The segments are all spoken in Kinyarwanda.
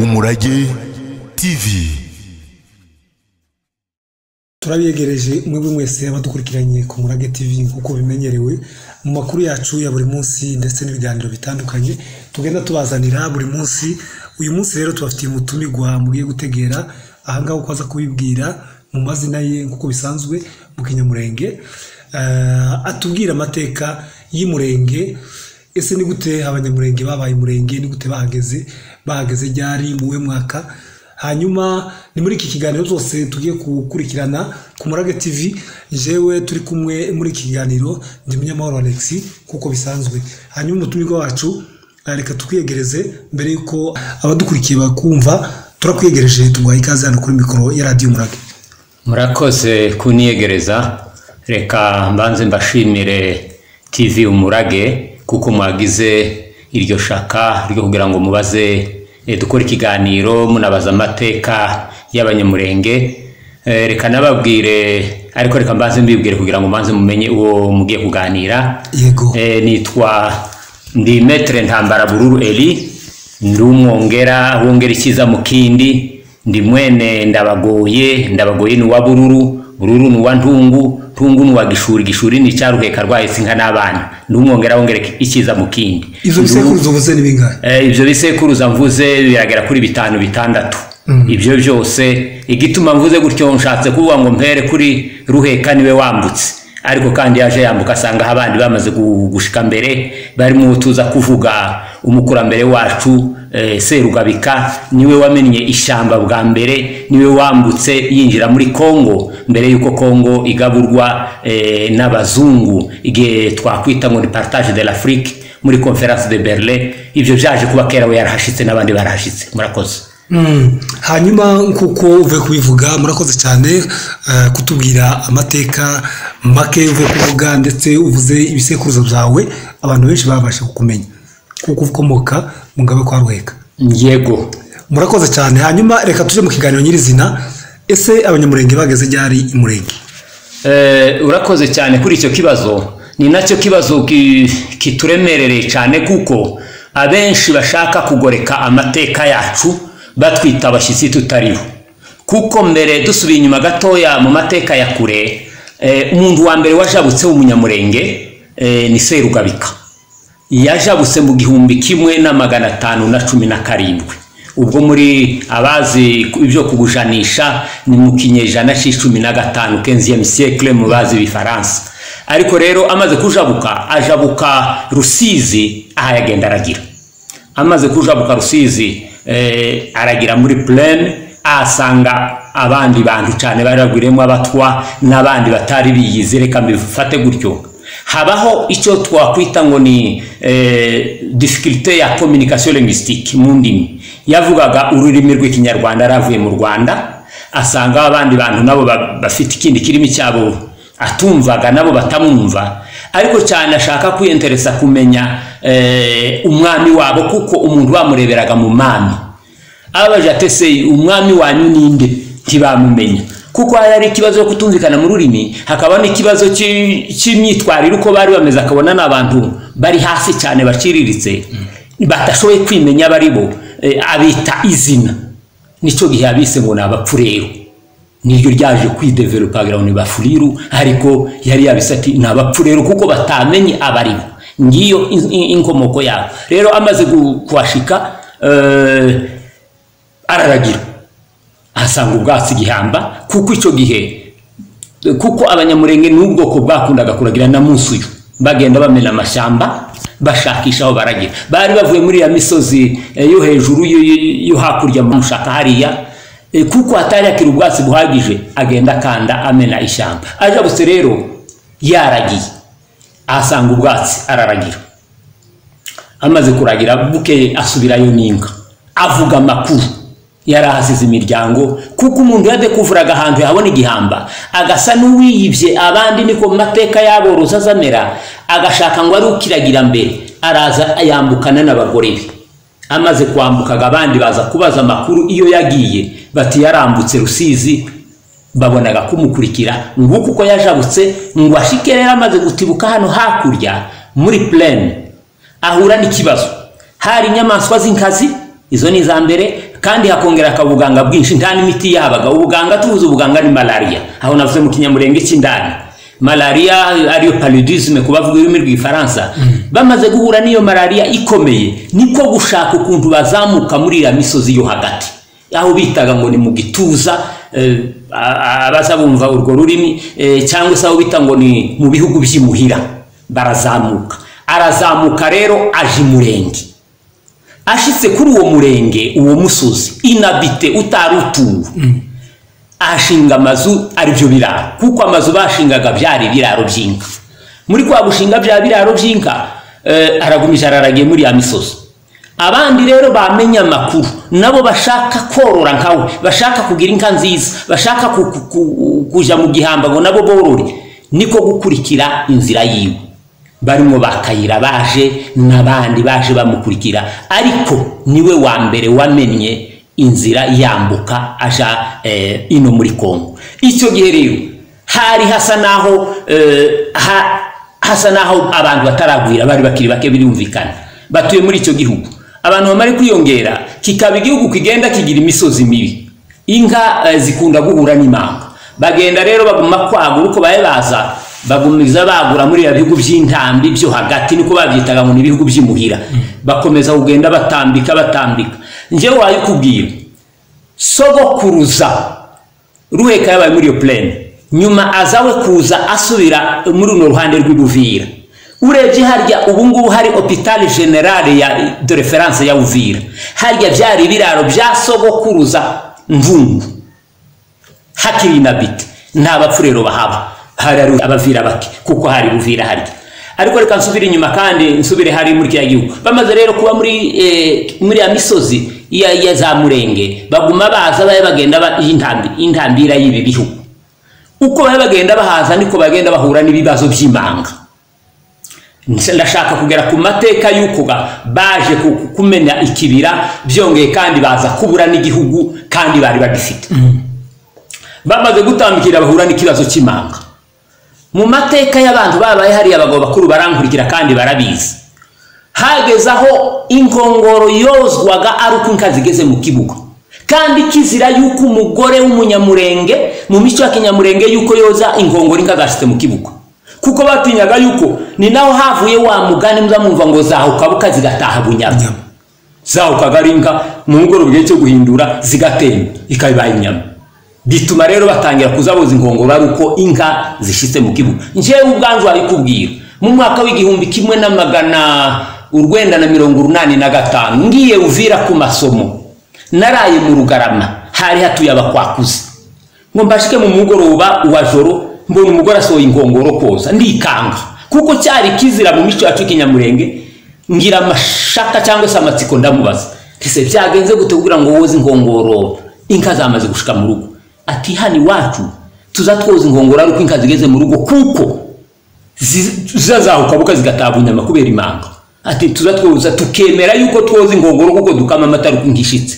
umurage tv turabegereje mwebwe mwese abadukurikiranye ku murage tv nk'uko bimenyerewe mu makuru yacu ya buri munsi ndetse n'ibiganiro bitandukanye tugenda tubazanira buri munsi uyu munsi rero tubafitiye umutumirwa mugiye gutegera ahangaha uko aza kubibwira mu mazina ye nk'uko bisanzwe mu kinyamurenge Eh, atubwire amateka y'umurenge ese ni gute abanyamurenge babaye umurenge ni gute bahageze bahageze ryari mu we mwaka hanyuma ni muri iki kiganiro zose tugiye gukurikirana ku murage tv jewe turi kumwe muri iki kiganiro ndi munyamahoro alex kuko bisanzwe hanyuma umutumirwa wacu eh, reka tukwiyegereze mbere y'uko abadukurikiye bakumva turakwiyegereje tuguhaye ikaze hano kuri mikoro ya radiyo umurage murakoze kuniyegereza reka mbanze mbashimire tv umurage kuko mwagize iryo shaka ryo kugira ngo mubaze eh, dukore ikiganiro munabaza amateka y'abanyamurenge Eh, reka nababwire ariko reka mbanze mbibwire kugira ngo mbanze mumenye uwo mugiye kuganira yego e, nitwa ndi metre ntambara bururu eli ndi umwongera wongera ikiza mu kindi ndi mwene ndabagoye ndabagoye ni uwa bururu bururu ni uwa ntungu ntungu ni uwa gishuri gishuri ni icyaruheka rwahise inka n'abana ndi umwongera wongera ikiza mu kindi izo bisekuruza ubuze ni bingahe Eh, ibyo bisekuruza mvuze biragera kuri bitanu bitandatu ibyo byose igituma mvuze gutyo nshatse kuvuga ngo mpere kuri ruheka niwe wambutse ariko kandi yaje yambuka asanga aho abandi bamaze gu- gushika mbere barimo tuza kuvuga umukurambere wacu eh, serugabika niwe wamennye ishyamba bwa mbere niwe wambutse yinjira muri kongo mbere y'uko kongo igaburwa eh, n'abazungu igihe twakwita ngo ni partage de l'afrique muri conference de berlin ibyo byaje kuba kera we yarahashitse n'abandi barahashitse murakoze Mm. hanyuma nk'uko uvuye kubivuga murakoze cyane eh, kutubwira amateka make uvuye kuvuga ndetse uvuze ibisekuruza byawe abantu benshi babasha kukumenya kuko ukomoka mu ngabe kwa ruheka yego murakoze cyane hanyuma reka tujye mu kiganiro nyirizina ese abanyamurenge bageze ryari imurenge Eh, urakoze cyane kuri icyo kibazo ni nacyo kibazo ki- kituremerereye cyane kuko abenshi bashaka kugoreka amateka yacu batwita abashyitsi tutariho kuko mbere dusubiye inyuma gatoya mu mateka ya kure eh, umuntu wa mbere wajabutse w'umunyamurenge eh, ni serugabika yajabutse mu gihumbi kimwe na magana atanu na cumi na karindwi ubwo muri abazi ku- ibyo kugujanisha ni mu kinyejana cy'icumi na gatanu 15e siècle mu bazi bifaransa ariko rero amaze kujabuka ajabuka rusizi aha yagenda aragira amaze kujabuka rusizi eh, aragira muri plaine ahasanga abandi bantu cyane bari bagwiriyemo abatwa n'abandi batari biyizi reka mbifate gutyo habaho icyo twakwita ngo ni eh, difficulté ya communication linguistique mu ndimi yavugaga ururimi rw'ikinyarwanda aravuye mu rwanda asanga abandi bantu nabo ba- bafite ikindi kirimi cyabo atumvaga nabo batamwumva ariko cyane ashaka kwiyenteresa kumenya eh, umwami wabo kuko umuntu bamureberaga mu mami abaje atese umwami wanyu ninde ntibamumenya kuko hari hari ikibazo cyo kutumvikana mu rurimi hakaba n'ikibazo cy'i- cy'imyitwarire uko bari bameze akabona ni abantu bari hasi cyane baciriritse batashoboye kwimenya bari bo Eh, abita izina nicyo gihe abise ngo ni abapfureru niryo ryaje kwidevelopa kugira ngo ni bafuriru ariko yari yabise ati ni abapfureru kuko batamenye abaribo ngiyo in- in- inkomoko yabo rero amaze gu- kuhashika eh, araragira ahasanga ubwatsi gihamba kuko icyo gihe kuko abanyamurenge ni ubwoko bwakundaga kuragira na munsi uyu bagenda bamena amashyamba bashakisha aho baragira bari bavuye muri ya misozi eh, yo hejuru yo- yo- yo hakurya mu mushaka hariya eh, kuko hatari hakiri ubwatsi buhagije agenda akanda amena ishyamba ajabutse rero yaragiye ahasanga ubwatsi araragira amaze kuragira bukeye asubirayo n'inka avuga amakuru yari ahasize imiryango kuko umuntu yadekuvuraga ahantu yahabona igihamba agasa n'uwiyibye abandi niko mu mateka y'aborozi azamera agashaka ngo ari ukiragira mbere araza yambukana n'abagore be amaze kwambukaga abandi baza kubaza amakuru iyo yagiye bati yarambutse rusizi babonaga kumukurikira nguko uko yajabutse ngo ashike rero amaze gutibuka hano hakurya muri plane ahura n'ikibazo hari inyamaswa z'inkazi izo ni iza mbere kandi hakongereka ubuganga bwinshi nta n'imiti yabaga ubuganga tubuze ubuganga ni malariya aho navuze mu kinyamurenge cy'indani malariya ariyo paludisme ku bavuga ururimi rw'ifaransa bamaze guhura n'iyo malariya ikomeye niko gushaka ukuntu bazamuka muri iriya misozi yo hagati aho bitaga ngo ni mu gituza eh, a- abaza bumva urwo rurimi eh, cyangwa se aho bita ngo ni mu bihugu by'imuhira barazamuka arazamuka rero aje imurenge ashitse kuri uwo murenge uwo musozi inabite utari utuwe ashinga amazu aribyo biraro kuko amazu bashingaga byari ibiraro by'inka muri kwa gushinga bya biraro by'inka eh, aragumije araragiye muri ya misozi abandi rero bamenye amakuru nabo bashaka korora nkawe bashaka kugira inka nziza bashaka ku- ku- ku- kujya mu gihamba ngo nabo borore niko gukurikira inzira yiwe barimo bakayira baje n'abandi baje bamukurikira ariko niwe wa mbere wamenye inzira yambuka aja eh, ino muri kongo icyo gihe rero hari hasa naho eh, ha, hasa naho abantu bataragwira bari bakiri bake birumvikana batuye muri icyo gihugu abantu bamare kwiyongera kikaba igihugu kigenda kigira imisozi mibi inka eh, zikunda guhura n'imanga bagenda rero baguma kwagura uko baye baza bagumiza bagura muri ya bihugu by'intambi byo hagati niko babyitaga ngo ni ibihugu by'imuhira bakomeza kugenda batambika batambika njyewe wayikubwira sogokuruza ruheka yabaye muri iyo plane nyuma azawe kuza asubira muri runo ruhande rw'ibuvira urebye harya ubu ngubu hari hopitali generale ya de reference ya uvira harya byari ibiraro bya sogokuruza mvungu hakiri inabiti nta bapfu rero bahaba hari ari abavira bake kuko hari buvira harya ariko reka nsubire inyuma kandi nsubire hari muri kiriya gihugu bamaze rero kuba muri eh, muri ya misozi ya, ya za murenge baguma baza baye bagenda ba- y'intambi- y'intambira y'ibi bihugu uko baye bagenda bahaza niko bagenda bahura n'ibibazo by'imanga Nse- ndashaka kugera ku mateka y'uko ga- baje ku- ku- kumenya ikibira byongeye kandi baza kubura n'igihugu kandi bari bagifite bamaze gutambikira bahura n'ikibazo cy'imanga mu mateka y'abantu babaye hari abagabo bakuru barankurikira kandi barabizi hageze aho inkongoro yozwaga ari uko inka zigeze mu kibuga kandi kizira yuko umugore w'umunyamurenge mu mico ya kinyamurenge yuko yoza inkongoro inka zashyitse mu kibuga kuko batinyaga yuko ni naho havuye wa mugani muzamwumva ngo zahukabuka zigataha bunyaga Inyama. zahukaga ari inka mu mugoroba igihe cyo guhindura zigatemba ikabibaye inyama bituma rero batangira kuzabuza inkongoro ari uko inka zishyitse mu kibuga njyewe ubwanjye wabikubwira mu mwaka w'igihumbi kimwe na magana urwenda na mirongo urunani na gatanu ngiye uvira ku masomo naraye mu rugarama hari hatuye abakwakuzi ngo mbashike mu mugoroba wa joro mbona umugore asohoye inkongoro koza ndikanga kuko cyari kizira mu mico yacu y'ikinyamurenge ngira amashaka cyangwa se amatsiko ndamubaza ese byagenze gute kugira ngo woze inkongoro inka zamaze gushika mu rugo ati hano iwacu tuza twoza inkongoro ariko inka zigeze mu rugo kuko zi- zizazahuka buka zigataha bunyama kubera imanga ati tuza twoza tukemera yuko twoza inkongoro kuko dukama amata ariko inka ishitse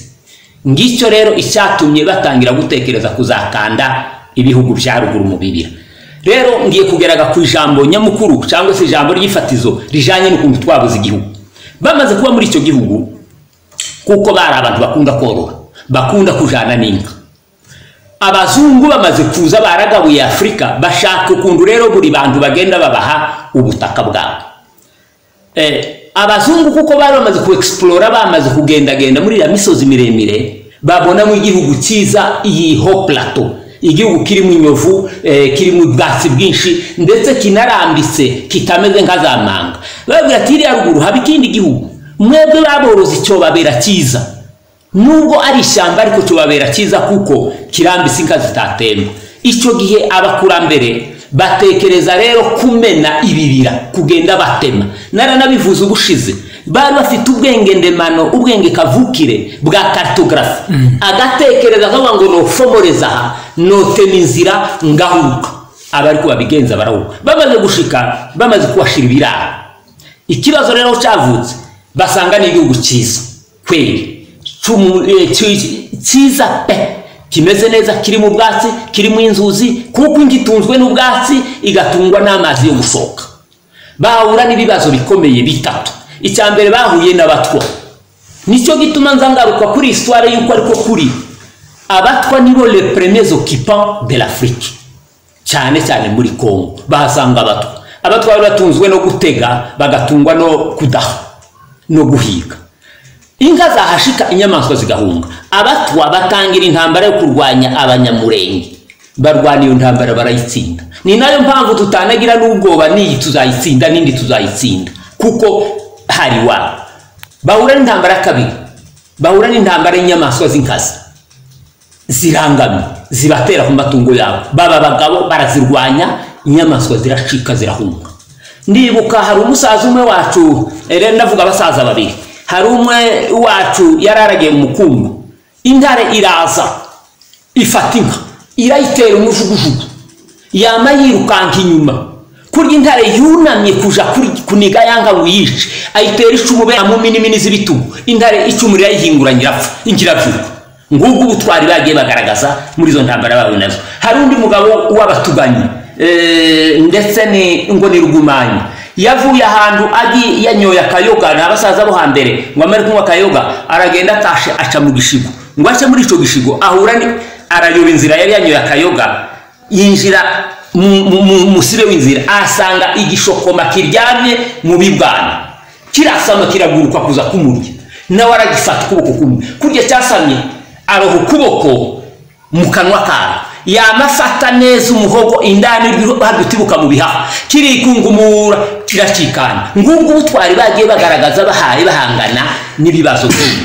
ngicyo rero icyatumye batangira gutekereza kuzakanda ibihugu bya ruguru mu bibira rero ngiye kugeraga ku ijambo nyamukuru cyangwa se ijambo ry'ifatizo rijyanye n'ukuntu twabuze igihugu bamaze kuba muri icyo gihugu kuko bari abantu bakunda korora bakunda kujyana n'inka abazungu bamaze kuza baragabuye afurika bashaka ukuntu rero buri bantu bagenda babaha ubutaka bwabo eh, abazungu kuko bari bamaze kuexplora bamaze kugendagenda muri iriya misozi miremire babonamo igihugu cyiza iyi ho plateau igihugu kirimo inyovu eh, kirimo ubwatsi bwinshi ndetse kinarambitse kitameze nka za manga bababwira ati iriya ruguru haba ikindi gihugu mwebwe baborozi cyobabera cyiza nubwo ari ishyamba ariko cyobabera cyiza kuko kirambitse inka zitatemba icyo gihe abakurambere batekereza rero kumena ibibira kugenda batema naranabivuze ubushize bari bafite ubwenge ndemano ubwenge kavukire bwa karitogarasi agatekereza akavuga ngo nofomoreza aha notema inzira ngahuka abariko babigenza barahuka bamaze gushika bamaze kubashira ibiraro ikibazo rero aho cyavutse basanga ni igihugu cyiza kweri Cyumu- eh, cy- cyiza pe kimeze neza kirimo ubwatsi kirimo inzuzi kuko inka itunzwe n'ubwatsi igatungwa n'amazi yo gusohoka bahura n'ibibazo bikomeye bitatu icya mbere bahuye n'abatwa nicyo gituma nza ngaruka kuri isitware y'uko ariko kuri abatwa nibo le premier occupant de l'afrique cyane cyane muri congo bahasanga abatwa abatwa bari batunzwe no gutega bagatungwa no kudaha no guhiga inka zahashika inyamaswa zigahunga abatwa batangira intambara yo kurwanya abanyamurenge barwana iyo ntambara barayitsinda ni nayo mpamvu tutanagira n'ubwoba n'iyi tuzayitsinda n'indi tuzayitsinda kuko hari wa bahura n'intambara kabiri bahura n'intambara y'inyamaswa z'inkazi zirangamiye zibatera ku matungo yabo baba abagabo barazirwanya inyamaswa ziracika zirahunga ndibuka hari umusaza umwe wacu rero ndavuga abasaza babiri hari umwe wacu yararagiye mu mukungu intare iraza ifata inka irayitera umujugujugu yama yirukanka inyuma kurya intare yunamye kuja kuri- kuniga yanga ngo yice ayitera icumu mu minimini z'ibitugu intare icumu irayihinguranya irapfa ingirabyuka ngubwo ubutwari bagiye bagaragaza muri izo ntambara babo nazo hari undi mugabo w'abatuganyi eh, ndetse ni ngo ni rugumanyi yavuye ahantu agi yanyoye akayoga ni abasaza bo hambere ngo amare kunywa akayoga aragenda atashe aca mu gishigo ngo ace muri icyo gishigo ahura ni arayoba inzira yari yanyoye akayoga yinjira mu- mu- mu musibe w'inzira ahasanga igishokoma kiryamye mu bibwana kirasama kiraguruka kuza kumurya nawe aragifata ukuboko kumwe kurya cyasamye aroha ukuboko mu kanwa kawe yamafata neza umuhogo indani hadutibuka mu bihaha kirikungumura kiracikana ngubwo ubutwari bagiye bagaragaza bahaye bahangana n'ibibazo by'ubu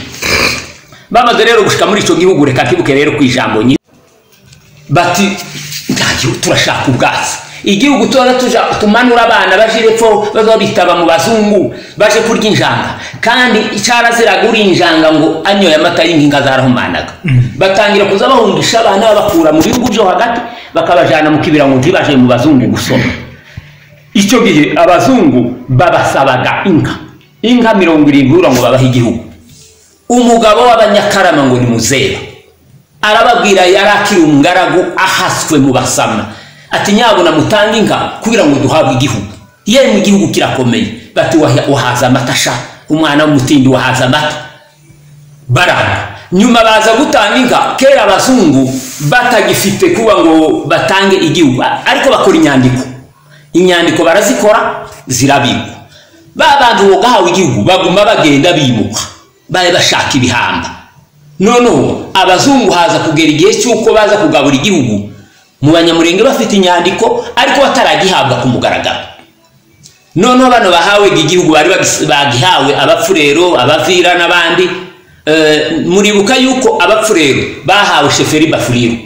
bamaze rero gushika muri icyo gihugu reka nkibuke rero ku ijambo nyine bati nta gihugu turashaka ubwatsi igihugu tuba tuja tumanura abana baje epfo baza bitaba mu bazungu baje kurya injanga kandi cyaraziraga uriye injanga ngo anyoye amata y'inkinga zarahumanaga batangira kuza bahungisha abana babakura mu bihugu byo hagati bakabajyana mu kibira ngo ntibaje mu bazungu gusoma icyo gihe abazungu babasabaga inka inka mirongo irindwi urura ngo babahe igihugu umugabo w'abanyakarama ngo ni muzeba arababwira yari akiri umugaragu ahaswe mu basama ati nyabuna mutange inka kugira ngo duhabwe igihugu yemwe igihugu kirakomeye bati "Waha- wahaza amata sha umwana w'umutindi wahaza amata baranga nyuma baza gutanga inka kera abazungu batagifite kuba ngo batange igihugu a- ariko bakora inyandiko inyandiko barazikora zirabikwa ba bantu bogahawe igihugu baguma bagenda bimuka bari bashaka ibihamba noneho abazungu haza kugera igihe cy'uko baza kugabura igihugu mu banyamurenge bafite inyandiko ariko bataragihabwa ku mugaragaro noneho bano bahawe igihugu bari bagis- bagihawe abapfurero abavira n'abandi Eh, muribuka yuko abapfurero bahawe sheferi bafuriro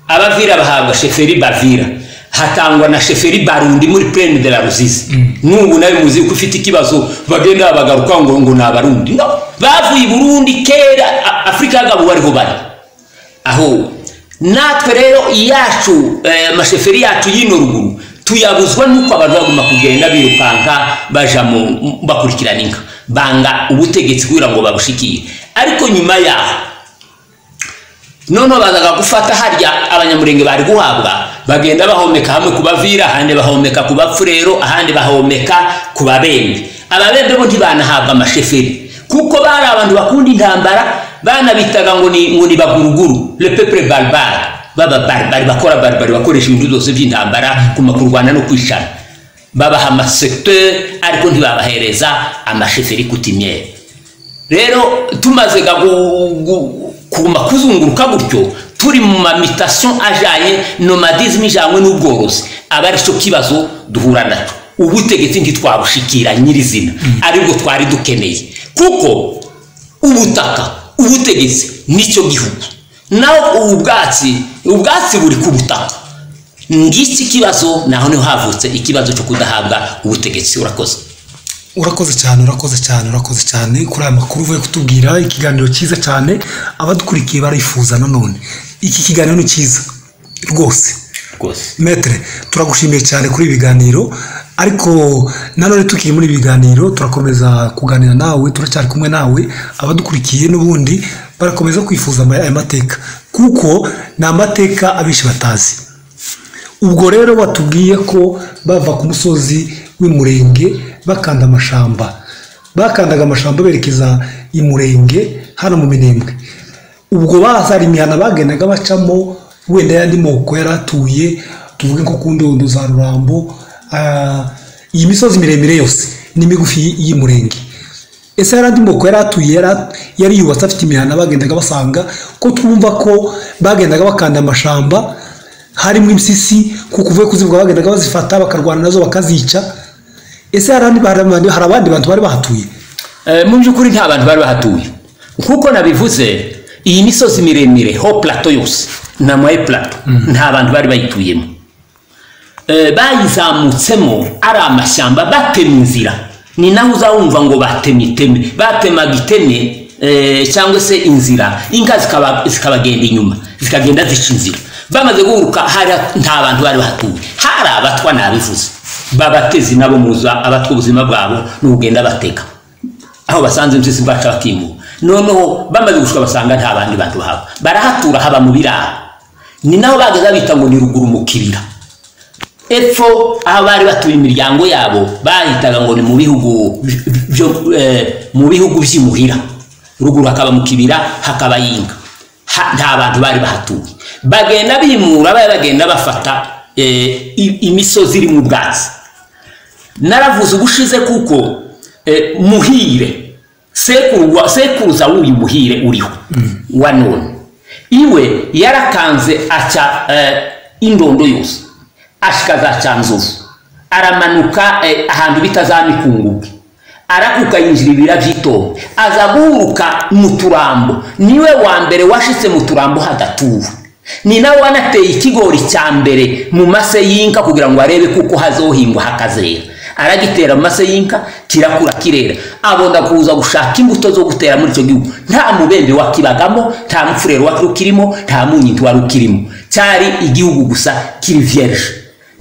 abavira bahabwa sheferi bavira hatangwa na sheferi barundi muri plaine de la ruzizi n'ubu nawe muzi ko ufite ikibazo bagenda bagaruka ngo ngo ni abarundi no bavuye i burundi kera A- afurika yagabuwe ariho bari aho natwe rero iyacu eh, amasheferi yacu y'ino ruguru tuyabuzwa nuko abantu baguma kugenda birukanka baja mu m- bakurikirana inka banga ubutegetsi kugira ngo babushikire ariko nyuma yaho noneho bazaga gufata harya abanyamurenge bari guhabwa bagenda bahomeka hamwe ku bavira ahandi bahomeka ku bapfurero ahandi bahomeka ku babembe ababembe bo ntibanahabwa amasheferi kuko bari abantu bakunda intambara banabitaga ngo ni ngo ni baguruguru le peuple barbare baba barbare bakora barbare bakoresha ibintu byose by'intambara kuma kurwana no kwicana babaha amasekteur ariko ntibabahereza amasheferi kutimyere rero tumaze ga gu- gu- kuguma kuzunguruka gutyo turi mu mamitation ajyanye nomadisme ijyanywe n'ubworozi aba ari cyo kibazo duhura nacyo ubutegetsi ntitwabushikira nyirizina aribwo twari dukeneye kuko ubutaka ubutegetsi nicyo gihugu naho ubu bwatsi ubwatsi buri ku butaka ngiki kibazo naho niho havutse ikibazo cyo kudahabwa ubutegetsi urakoze urakoze cyane urakoze cyane urakoze cyane kuri aya makuru uvuye kutubwira ikiganiro cyiza cyane abadukurikiye barifuza nanone iki kiganiro ni cyiza rwose rwose metere turagushimiye cyane kuri ibi biganiro ariko nanone tukiri muri ibi biganiro turakomeza kuganira nawe turacyari kumwe nawe abadukurikiye n'ubundi barakomeza kwifuza ama- aya mateka kuko ni amateka abenshi batazi ubwo rero batubwiye ko bava ku musozi w'imurenge bakanda amashamba bakandaga amashyamba berekeza i murenge hano mu minembwe ubwo bazara imihanda bagendaga bacamo wenda y'andi moko yari atuye tuvuge nko ku ndondo za rurambo ah, iyi misozi miremire yose ni migufi y'i murenge ese hari andi moko yari atuye yari- yari yubatse afite imihanda bagendaga basanga ko twumva ko bagendaga bakanda amashamba harimo impyisi kuko uvuye kuzivuga bagendaga bazifata bakarwana nazo bakazica ese hari andi- hari abandi hari abandi bantu bari bahatuye Eh, mu by'ukuri nta bantu bari bahatuye nk'uko nabivuze iyi misozi miremire ho plato yose na mwaye plato nta bantu bari bayituyemo Eh, bayizamutsemo ari amashyamba batemye inzira ni naho uzawumva ngo batemye iteme batemaga iteme eh, cyangwa se inzira inka zikaba- zikabagenda inyuma zikagenda zica inzira bamaze guhuruka hari nta bantu bari bahatuye hari abatwa nabivuze babatezi nabo muza abatwa ubuzima bwabo n'ubugenda bateka aho basanze impyisi baca bakimuka noneho bamaze gushuka basanga nta bandi bantu haba barahatura haba mu biraro ni naho bageze bita ngo ni ruguru mu kibira epfo aho bari batuye imiryango yabo bahitaga ngo ni mu bihugu bi- bi- byo- eh, mu bihugu by'imuhira ruguru hakaba mu kibira hakaba yinga Ha- nta bantu bari bahatuye bagenda bimura bari bagenda bafata eh, i- imisozi iri mu bwatsi naravuze ubushize kuko eh, muhire sekuru wa- sekuruza w'uyu muhire uriho wa none iwe yarakanze aca eh, indondo yose ashika za cyanzovu aramanuka eh, ahantu bita za mikungugu arakuka yinjira ibira by'itobo aza guhuruka mu turambo niwe wa mbere washitse mu turambo hadatuwe ni nawe wanateye ikigori cya mbere mu mase y'inka kugira ngo arebe kuko hazohingwa hakazera aragitera mu mase y'inka kirakura kirera abonda kuza gushaka imbuto zo gutera muri icyo gihugu nta mubembe wakibagamo nta mufurero wari ukirimo nta munyindu wari ukirimo cyari igihugu gusa kiri vierge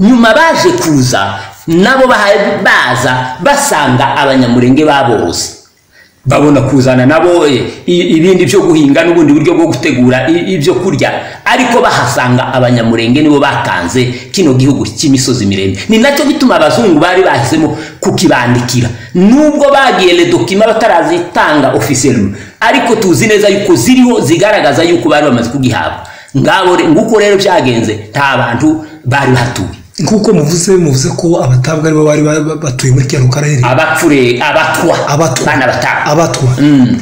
nyuma baje kuza nabo baha- baza basanga abanyamurenge baborozi babona kuzana nabo eh, i- ibindi byo guhinga n'ubundi buryo bwo gutegura i- ibyo kurya ariko bahasanga abanyamurenge nibo batanze kino gihugu cy'imisozi miremire ni nacyo gituma abazungu bari bahisemo kukibandikira nubwo bagiye ledokima batarazitanga officiellement ariko tuzi neza yuko ziriho zigaragaza yuko bari bamaze kugihabwa ngabo re- nguko rero byagenze nta bantu bari bahatuye nk'uko muvuze muvuze ko abatabwa aribo bari ba- batuye muri kiriya karere abapfure abatwa abatwa banabatanga abatwa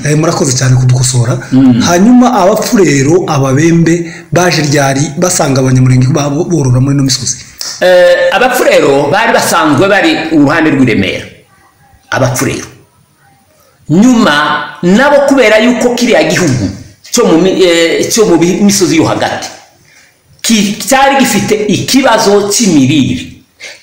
Eh, murakoze cyane kudukosora hanyuma abapfurero ababembe baje ryari basanga abanyamurenge babo borora muri ino misozi Eh, abapfurero bari basanzwe bari uruhande rw'i Remera abapfurero nyuma nabo kubera yuko kiriya gihugu cyo mu mi- eh, cyo mu bi- misozi yo hagati ki- cyari gifite ikibazo cy'imirire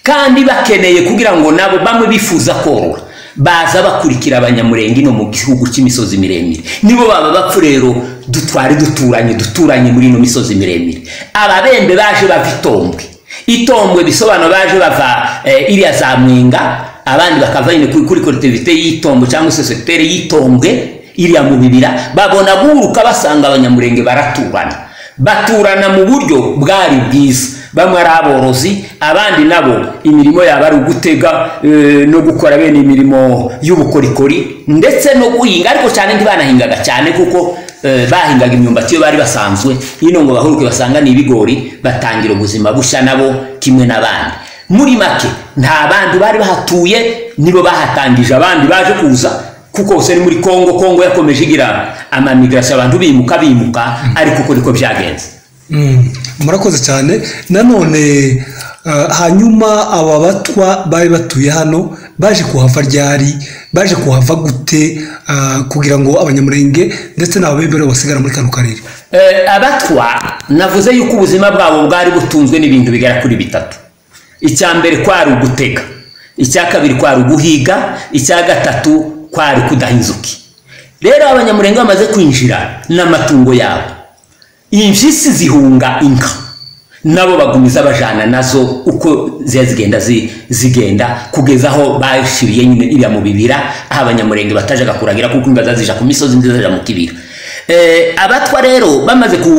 kandi bakeneye kugira ngo nabo bamwe bifuza korora baza bakurikira abanyamurenge no mu gihugu cy'imisozi miremire nibo baba bapfu rero dutwari duturanye duturanye muri ino misozi miremire ababembe baje bava itombwe itombwe bisobanura baje bava eh, iriya za mwenga abandi bakava nyine kuri kuri kolektivite y'itombwe cyangwa se sekitere y'itombwe iriya mu bibira babona guhuruka basanga abanyamurenge baraturana baturana mu buryo bwari bwiza bamwe ari aborozi abandi nabo imirimo yabo ari ugutega eh, no gukora bene imirimo y'ubukorikori ndetse no guhinga ariko cyane ntibanahingaga cyane kuko eh, bahingaga imyumbati iyo bari basanzwe ino ngo bahuruke basanga ni ibigori batangira ubuzima bushya nabo kimwe n'abandi muri make nta bantu bari bahatuye nibo bahatangije abandi baje kuza kuko ubu ni muri kongo kongo yakomeje igira amamigrasiyo abantu bimuka bimuka ariko uko niko byagenze Mm, murakoze cyane nanone eh, hanyuma aba batwa bari batuye hano baje kuhava ryari baje kuhava gute ah, kugira ngo abanyamurenge ndetse n'ababembe basigara muri kano karere Eh, abatwa navuze yuko ubuzima bwabo bwari butunzwe n'ibintu bigera kuri bitatu icya mbere kwari ugutega icya kabiri kwari uguhiga icya gatatu kwari kudaha inzuki rero abanyamurenge bamaze kwinjira n'amatungo yabo impyisi zihunga inka nabo bagumiza bajana nazo uko ziba zigenda zi- zigenda kugeza aho bashiriye nyine iriya mu bibira aho abanyamurenge batajyaga kuragira kuko imbwa ziba zija ku misozi indi zijya mu kibira Eh, abatwa rero bamaze ku,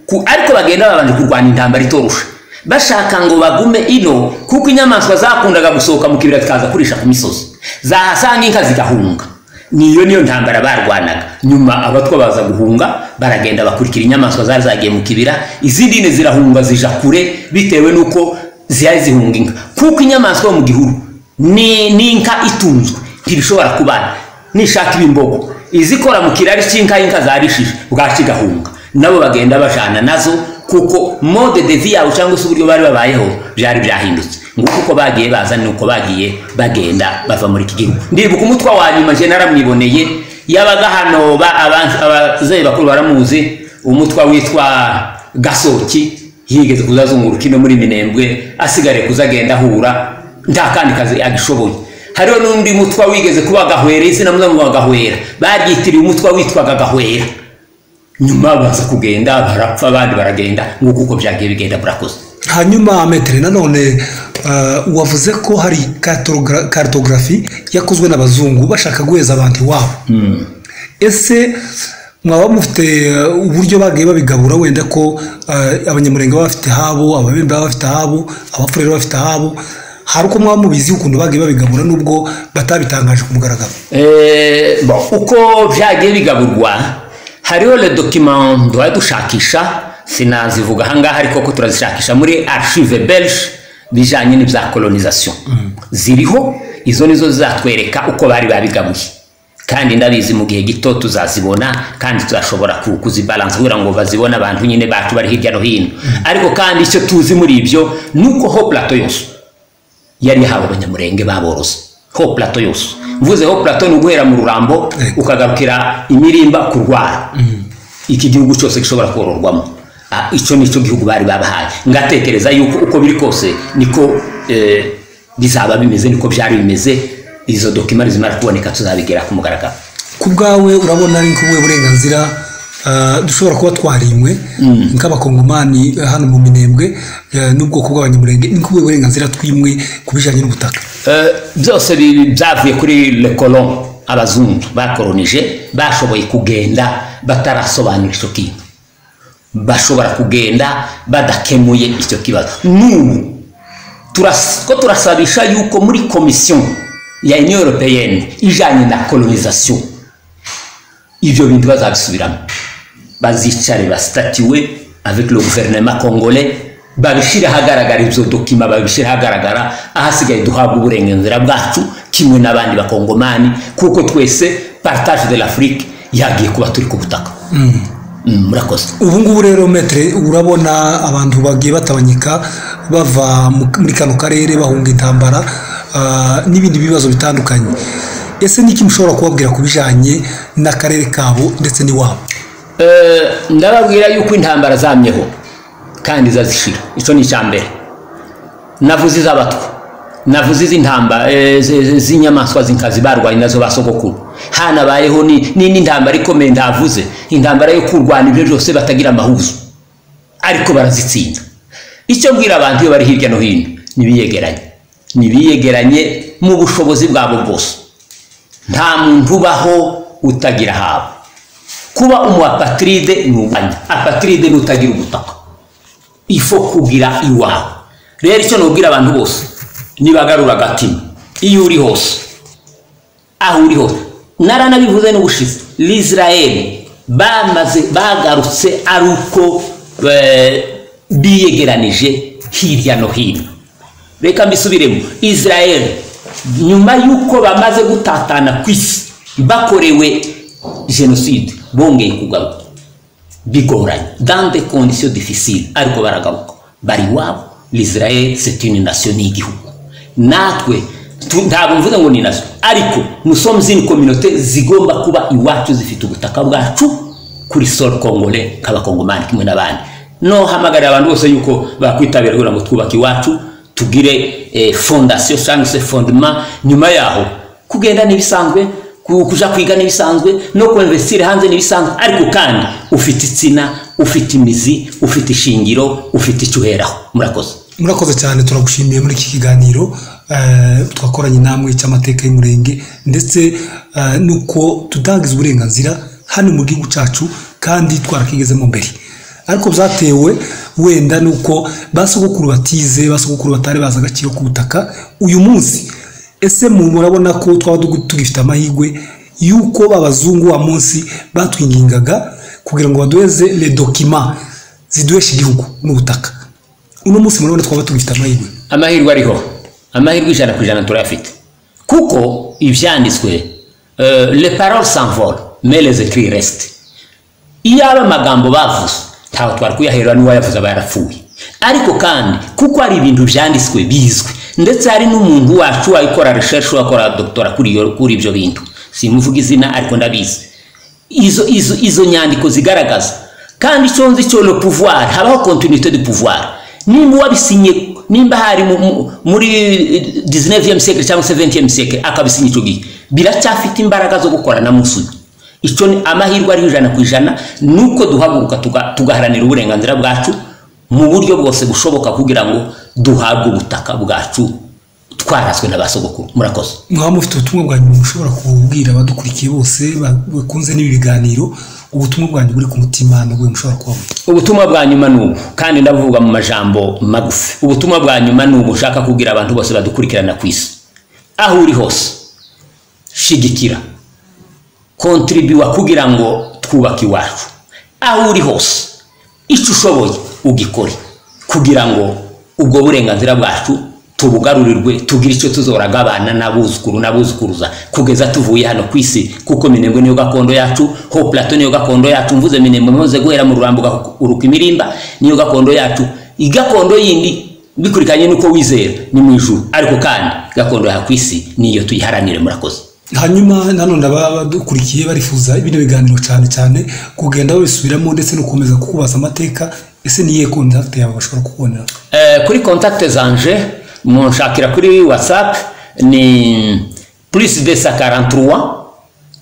ku ariko bagenda babanje kurwana intambara itorusha bashaka ngo bagume ino kuko inyamaswa zakundaga gusohoka mu kibira zikaza kurisha ku misozi zahasanga inka zigahunga niyo niyo ntambara barwanaga nyuma abatwa baza guhunga baragenda bakurikira inyamaswa zari zagiye mu kibira izindi ne zirahunga zija kure bitewe n'uko zihari zihunga inka kuko inyamaswa yo mu gihuru ni ni inka itunzwe ntibishobora kubana nishaka ibimbogo izikora mu kirari cy'inka y'inka zarishije bwacu igahunga nabo bagenda bajana nazo kuko mode de vie yawe cyangwa se uburyo bari babayeho byari byahindutse nguko uko bagiye baza ni uko bagiye bagenda bava muri iki gihugu ndibuka umutwa wa nyuma je naramwiboneye yabaga hano ba- aba- abazeye bakuru baramuzi umutwa witwa gasoki yigeze kuzazunguruka ino muri minembwe asigare kuzagenda ahura nta kandi kazi agishoboye hariho n'undi mutwa wigeze kuba gahwera izina muzamuba gahwera baryitiriye umutwa witwaga gahwera nyuma baza kugenda barapfa abandi baragenda nguko uko byagiye bigenda burakoze hanyuma metero nanone uh, wavuze ko hari cartogra- cartography yakozwe n'abazungu bashaka guheza abantu iwabo ese mwaba mufite uh, uburyo bagiye babigabura wenda ko uh, abanyamurenge baba bafite ahabo ababembe baba bafite ahabo abafurere baba bafite ahabo hari uko mwaba mubizi ukuntu bagiye babigabura nubwo batabitangaje ku mugaragaro Eh, bon, uko byagiye bigaburwa hariho le document duhora dushakisha sinazivuga ahangaha ariko ko turazishakisha muri archive belge bijyanye n'ibya colonization ziriho izo nizo zizatwereka uko bari babigabuye kandi ndabizi mu gihe gito tuzazibona kandi tuzashobora ku- kuzibalansa kugira ngo bazibone abantu nyine bacu bari hirya no hino ariko kandi icyo tuzi muri ibyo ni uko ho plateau yose yari yahawe abanyamurenge baborozi ho plateau yose mvuze ho plateau ni uguhera mu rurambo ukagarukira imirimba kurwara iki gihugu cyose gishobora kororwamo Ah, icyo ni cyo gihugu bari babahaye ngatekereza yuko uko biri kose niko eh, bizaba bimeze niko byari bimeze izo dokima zimara kuboneka tuzabigera ku mugaragaro ku bwawe urabona ari nk'ubuhe burenganzira ah, dushobora kuba twarimwe nk'abakongomani eh, hano mu minembwe eh, n'ubwoko bw'abanyamurenge ni nk'ubuhe burenganzira twimwe ku bijyanye n'ubutaka Eh, byose bi- byavuye kuri le colon abazungu bakoronije bashoboye kugenda batarasobanura icyo kintu bashobora kugenda badakemuye icyo kibazo n'ubu turas- ko turasabisha yuko muri komisiyo ya union européenne ijyanye na colonisation ibyo bintu bazabisubiramo bazicare bastatiwe avec le gouvernement congolais babishyire ahagaragara ibyo dokima babishyire ahagaragara ahasigaye duhabwa uburenganzira bwacu kimwe n'abandi bakongomani kuko twese partage de l'afrique yagiye kuba turi ku butaka Mm, murakoze ubu ngubu rero metere urabona abantu bagiye batabanyika bava mu- muri kano karere bahunga intambara ah, n'ibindi bibazo bitandukanye ese ni iki mushobora kubabwira ku bijyanye n'akarere kabo ndetse n'iwabo Eh, ndababwira yuko intambara zamyeho kandi zazishira icyo ni icya mbere navuze iz'abatwa navuze iz'intambara z'inyamaswa z'inkazi barwanye nazo ba sogokuru hanabayeho ni- ni- n'intambara ikomeye ndavuze intambara yo kurwana ibyo byose batagira amahuzo ariko barazitsinda icyo mbwira abantu iyo bari hirya no hino nibiyegeranye nibiyegeranye mu bushobozi bwabo bwose nta muntu ubaho utagira habo kuba umuapatride ni ubwanyu apatride ni utagira ubutaka ifo kugira iwawe rero icyo nubwira abantu bose nibagarura agatima iyo uri hose aho uri hose naranabivuze n'ubushize l'israeli bamaze bagarutse ari uko eh, biyegeranije hirya no hino reka mbisubiremo israeli nyuma y'uko bamaze gutatana ku isi bakorewe jenoside bongeye kugaruka bigoranye dans des conditions difficiles ariko baragaruka bari iwabo l'israel c'est une nation ni igihugu natwe tu- ntabwo mvuze ngo ni nation ariko nous sommes une communauté zigomba kuba iwacu zifite ubutaka bwacu kuri sol congolais k'abakongomani kimwe n'abandi no hamagarira abantu bose yuko bakwitabira kugira ngo twubake iwacu tugire eh, fondation cyangwa se fondement nyuma yaho kugenda n'ibisanzwe ku- kuja kwiga n'ibisanzwe no kuinvestire hanze n'ibisanzwe ariko kandi ufite itsina ufite imizi ufite ishingiro ufite icyo uheraho murakoze murakoze cyane turagushimiye muri iki kiganiro eh, twakoranye namwe cy'amateka y'umurenge ndetse eh, nuko tudagize uburenganzira hano mu gihugu cyacu kandi twarakigezemo mbere ariko byatewe wenda nuko basogokuru batize basogokuru batari bazi agaciro k'ubutaka uyu munsi ese mu murabona ko twaba tugu- tugifite amahirwe yuko b'abazungu wa munsi batwingingaga kugira ngo baduheze le dokima ziduhesha igihugu n'ubutaka uno munsi murabona twaba tugifite amahirwe amahirwe ariho amahirwe ijana ku ijana turayafite kuko ibyanditswe euh, les paroles s'envolent mais les écrits restent iyaba amagambo bavuze ntawe twari kuyahera n'uwayavuze aba yarapfuye ariko kandi kuko hari ibintu byanditswe bizwi ndetse hari n'umuntu wacu wayikora recherche wakora doktora kuri iyo- kuri ibyo bintu simuvuga izina ariko ndabizi izo, izo, izo nyandiko zigaragaza kandi icyo nzi cyo le pouvoir habaho continuité du pouvoir nimba uwabisinye nimba hari mu- mu- muri 19e siècle cyangwa se 20e siècle akabisinya icyo gihe biracyafite imbaraga zo gukora na munsi uyu icyo ni amahirwe ariho ijana ku ijana ni uko duhaguruka tuga- tugaharanira uburenganzira bwacu mu buryo bwose bushoboka kugira ngo duhabwe ubutaka bwacu twaraswe na ba sogokuru murakoze mwaba mufite ubutumwa bwanyu mushobora kububwira abadukurikiye bose ba- bakunze n'ibi biganiro ubutumwa bwanyu buri ku mutima n'ubwo mushobora kubabwira ubutumwa bwa nyuma ni ubu kandi ndavuga mu majambo magufi ubutumwa bwa nyuma ni ubu ushaka kubwira abantu bose badukurikirana ku isi aho uri hose shigikira kontribiwa kugira ngo twubake iwacu aho uri hose icyo ushoboye ugikore kugira ngo ubwo burenganzira bwacu tubugarurirwe tugire icyo tuzoragabana n'abuzukuru n'abuzukuruza kugeza tuvuye hano ku isi kuko minembwe niyo gakondo yacu ho plato niyo gakondo yacu mvuze minembwe muze guhera mu rurambo ugahuruka imirimba niyo gakondo yacu igakondo yindi bikurikanye n'uko wizera ni mu ijuru ariko kandi gakondo yawe ku isi niyo tuyiharanire murakoze hanyuma nanone ababa badukurikiye barifuza ibindi biganiro cyane cyane kugenda babisubiramo ndetse no gukomeza kukubaza amateka ese ni iyihe kontakiti yawe bashobora kukubonera Eh, kuri contact zanje munshakira kuri whatsapp ni plus 243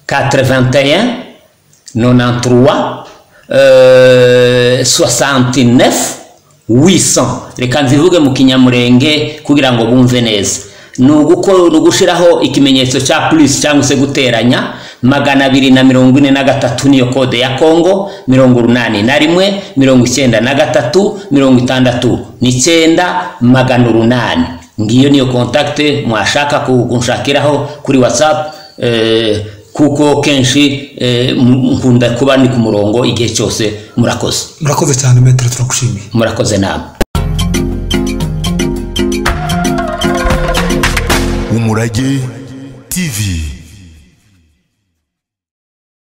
81 93 euh, 69 800 reka nzivuge mu kinyamurenge kugira ngo bumve neza ni uguko- ni ugushiraho ikimenyetso cya plus cyangwa se guteranya magana abiri na mirongo ine na gatatu niyo kode ya kongo mirongo urunani na rimwe mirongo icyenda na gatatu mirongo itandatu n'icyenda magana urunani ngiyo niyo kontakite mwashaka ku- kunshakiraho kuri whatsapp eh, kuko kenshi eh, m- nkunda kuba ndi ku murongo igihe cyose murakoze murakoze cyane metero turagushimiye murakoze namwe umurage tv